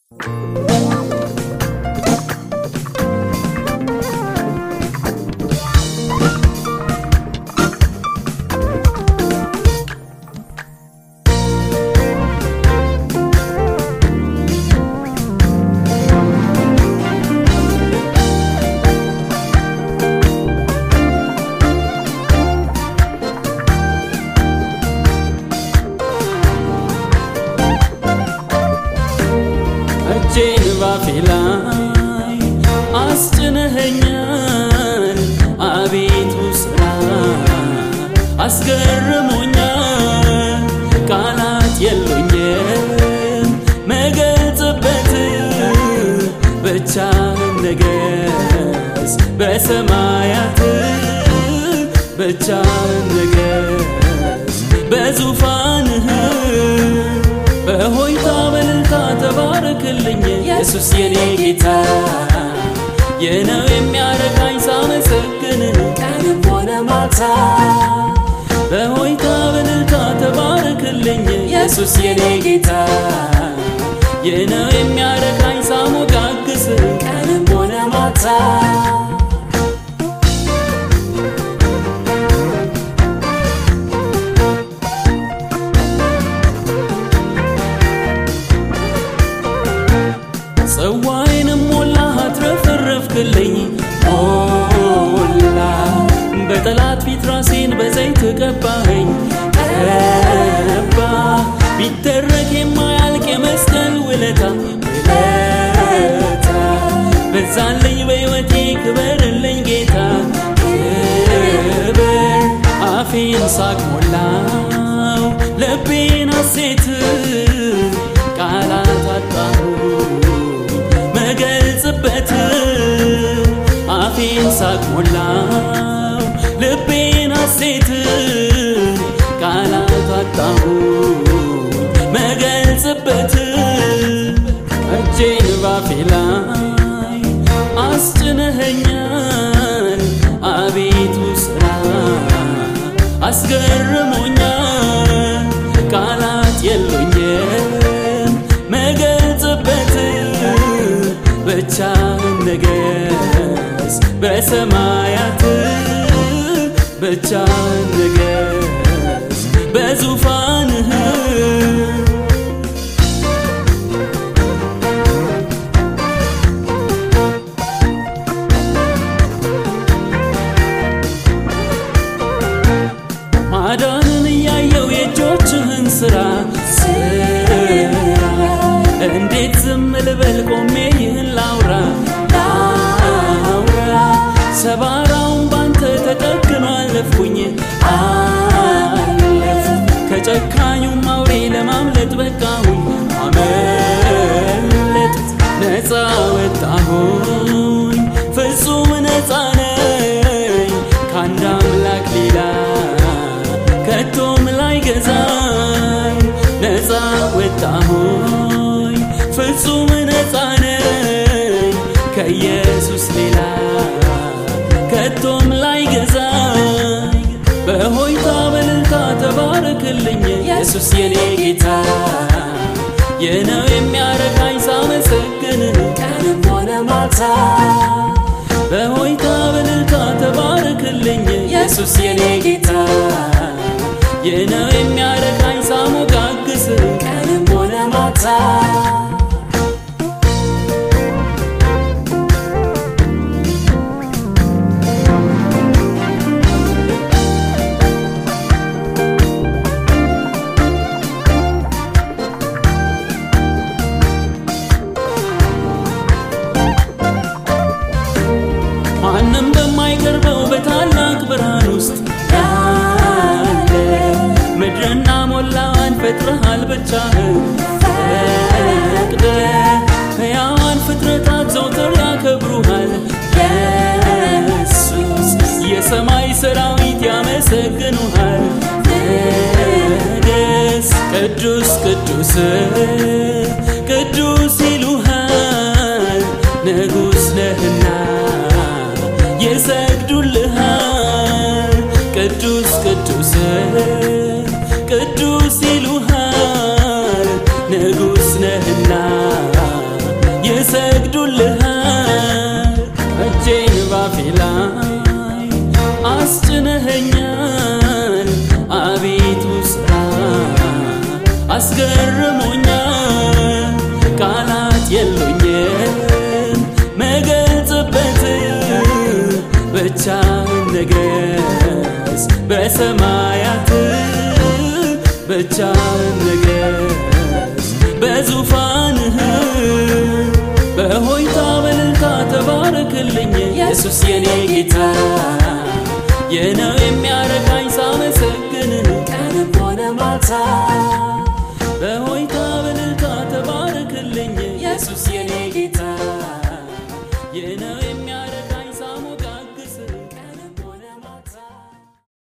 እጄን ባፌ ላይ አስጭነኸኛል አቤቱ ስራ አስገርሞኛል ቃላት የሉኝም መገልጽበት ብቻህን ንገስ በሰማያት ብቻህን ንገስ በዙፋንህ በሆይታ በልልታ ተባረክልኝ ኢየሱስ የኔ ጌታ የነው የሚያረካኝ ሳመሰግን ቀንም ሆነ ማታ በሆይታ በልልታ ተባረክልኝ ኢየሱስ የኔ ጌታ የነው የሚያረካኝ ሳሞጋግስ ቀንም ሆነ ማታ ጽዋዬንም ሞላ አትረፈረፍክልኝ ሞላ በጠላት ፊት ራሴን በዘይት ቀባኸኝ ቀባ ቢደረግ የማያልቅ የመስቀል ውለታ ውለታ በዛልኝ በሕይወቴ ክበርልኝ ጌታ ክበር አፌን ሳቅ ሞላው ልቤን ሐሴት ቃላት አጣሁ መገልጽበት አፌን ሳቅ ሞላው ልቤን ሐሴት ቃላት አጣሁ መገልጽበት እጄን ባፌ ላይ አስጭነኸኛል አቤቱ ስራ አስገርሞኛል ቃላት የሉኝም መገልጽበት ብቻህን ንገስ በሰማያት ብቻህን ንገስ በዙፋንህ ማዳንን እያየው የእጆችህን ስራ ስራ እንዴት ዝም ልበል ቆሜ ይህን ላውራ ላውራ ሰባራውን ባንተ ተጠግኖ አለፍኩኝ አለፍ ከጨካኙም አውሬ ለማምለጥ በቃሁኝ አመለጥ ነፃ ወጣሁኝ ፍጹም ነፃ ነኝ ከአንድ አምላክ ሌላ ከቶም ላይ ገዛኝ ነፃ ወጣሁኝ ፍጹም ነፃ ነኝ ከኢየሱስ ሌላ ከቶም ላይ ገዛኝ በሆይታ በልልታ ተባረክልኝ ኢየሱስ የኔ ጌታ የነው የሚያረካኝ ሳመሰግን ቀንም ሆነ ማታ በሆይታ በልልታ ተባረክልኝ ኢየሱስ የኔ ጌታ የነው የሚያረካኝ ሳሞጋግስ ቀንም ሆነ ማታ ማንም በማይቀርበው በታላቅ ብርሃን ውስጥ ያለ ምድርና ሞላዋን ፈጥረሃል ብቻህን ፈቅደ ሕያዋን ፍጥረታት ዘውትር ያከብሩሃል ኢየሱስ የሰማይ ሰራዊት ያመሰግኑሃል ቅዱስ ቅዱስ ቅዱስ ቅዱስ ይሉሃል ንጉሥ ነህና ይሰግዱልሃል ቅዱስ ቅዱስ ቅዱስ ይሉሃል ንጉሥ ነህና ይሰግዱልሃል እጄን ባፌ ላይ አስጭነኸኛል አቤቱ ስራ አስገርሞኛል ቃላት የሉኝም መገልጽበት ብቻህን ንገስ በሰማያት ብቻህን ንገስ በዙፋንህ በሆይታ በልልታ ተባረክልኝ ኢየሱስ የኔ ጌታ የነው የሚያረካኝ ሳመሰግንህ ቀንም ሆነ ማታ